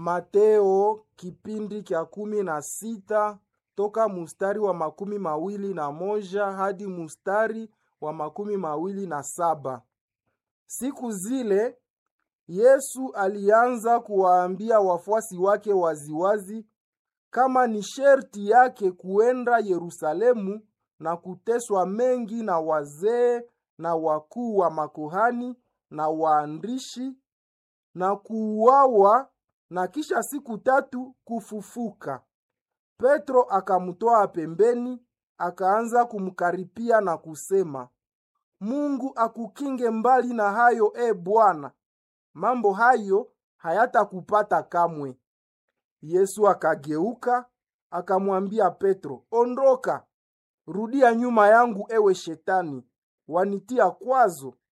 Mateo kipindi kya kumi na sita toka mustari wa makumi mawili na moja hadi mustari wa makumi mawili na saba. Siku zile Yesu alianza kuwaambia wafuasi wake waziwazi kama ni sherti yake kuenda Yerusalemu na kuteswa mengi na wazee na wakuu wa makuhani na waandishi na kuuawa na kisha siku tatu kufufuka. Petro akamtoa pembeni, akaanza kumkaripia na kusema, Mungu akukinge mbali na hayo, e Bwana, mambo hayo hayatakupata kamwe. Yesu akageuka akamwambia Petro, ondoka, rudia nyuma yangu, ewe Shetani, wanitia kwazo,